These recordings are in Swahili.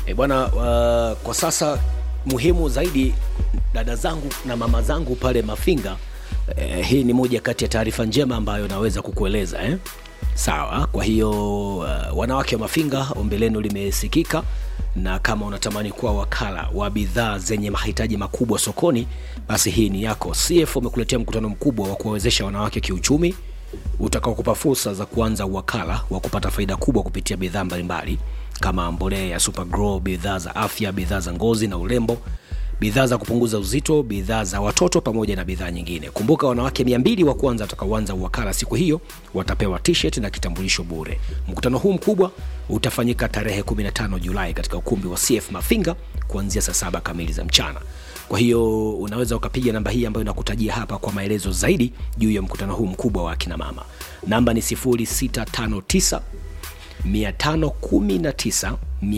E bwana, uh, kwa sasa muhimu zaidi, dada zangu na mama zangu pale Mafinga, eh, hii ni moja kati ya taarifa njema ambayo naweza kukueleza eh? Sawa. Kwa hiyo uh, wanawake wa Mafinga, ombi lenu limesikika, na kama unatamani kuwa wakala wa bidhaa zenye mahitaji makubwa sokoni, basi hii ni yako. CF wamekuletea mkutano mkubwa wa kuwawezesha wanawake kiuchumi utakaokupa fursa za kuanza uwakala wa kupata faida kubwa kupitia bidhaa mbalimbali kama mbolea ya Supergrow, bidhaa za afya, bidhaa za ngozi na urembo, bidhaa za kupunguza uzito, bidhaa za watoto pamoja na bidhaa nyingine. Kumbuka, wanawake 200 wa kwanza watakaoanza uwakala siku hiyo watapewa t-shirt na kitambulisho bure. Mkutano huu mkubwa utafanyika tarehe 15 Julai katika ukumbi wa CF Mafinga kuanzia saa saba kamili za mchana. Kwa hiyo unaweza ukapiga namba hii ambayo nakutajia hapa kwa maelezo zaidi juu ya mkutano huu mkubwa wa akina mama. Namba ni 0659 519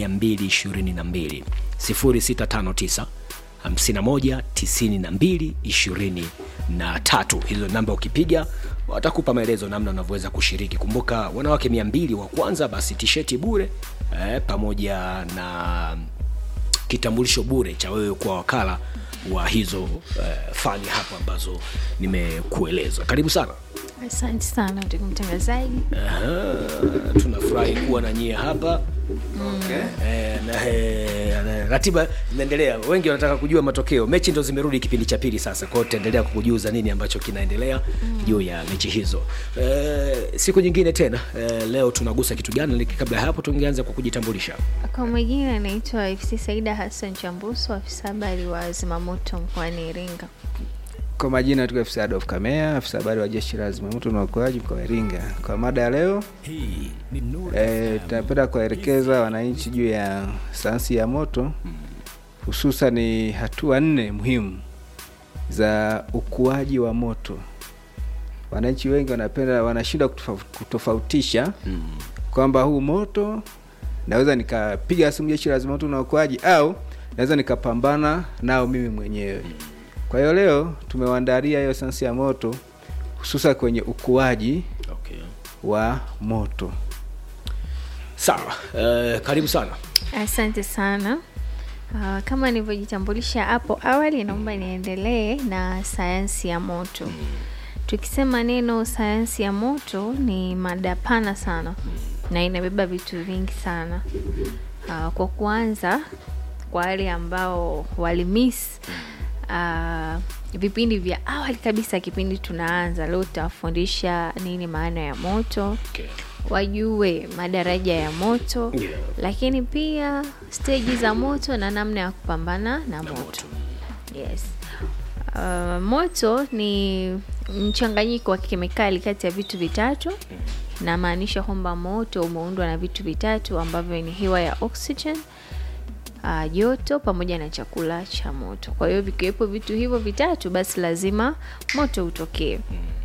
222 0659 51 92 23. Hizo namba ukipiga watakupa maelezo namna unavyoweza kushiriki. Kumbuka wanawake 200 wa kwanza, basi tisheti bure eh, pamoja na kitambulisho bure cha wewe kuwa wakala wa hizo eh, fani hapo ambazo nimekueleza. Karibu sana. Asante sana ndugu mtangazaji. Aha, tunafurahi kuwa na nyie hapa eh, na, eh, na, ratiba inaendelea. Wengi wanataka kujua matokeo. Mechi ndo zimerudi kipindi cha pili sasa, kwa hiyo tutaendelea kukujuza nini ambacho kinaendelea juu ya mechi hizo eh, siku nyingine tena. Eh, leo tunagusa kitu gani? Lakini kabla ya hapo, tungeanza kwa kujitambulisha. Kwa majina anaitwa FC Saida Hassan Chambuso, afisa habari wa zimamoto mkoani Iringa. Kwa majina tuko afisa Adolf Kamea, afisa habari wa jeshi la zimamoto na uokoaji mkoa wa Iringa. Kwa mada ya leo Hii ni Nuru e, tunapenda kuwaelekeza wananchi juu ya sayansi ya moto, hususan ni hatua nne muhimu za ukuaji wa moto. Wananchi wengi wanapenda wanashindwa kutofa- kutofautisha kwamba huu moto naweza nikapiga simu jeshi la zimamoto na uokoaji au naweza nikapambana nao mimi mwenyewe. Kwa hiyo leo tumewaandalia hiyo sayansi ya moto hususan kwenye ukuaji okay. wa moto. Sawa, eh, karibu sana. Asante sana. Uh, kama nilivyojitambulisha hapo awali, naomba niendelee na sayansi ya moto. Tukisema neno sayansi ya moto ni mada pana sana na inabeba vitu vingi sana. Uh, kwa kuanza, kwa wale ambao walimiss uh, vipindi vya awali kabisa, kipindi tunaanza leo, tutawafundisha nini maana ya moto Okay. wajue madaraja ya moto Yeah. lakini pia steji za moto na namna ya kupambana na moto. Yes. Uh, moto ni mchanganyiko wa kemikali kati ya vitu vitatu. Namaanisha kwamba moto umeundwa na vitu vitatu ambavyo ni hewa ya oxygen, uh, joto pamoja na chakula cha moto. Kwa hiyo vikiwepo vitu hivyo vitatu, basi lazima moto utokee.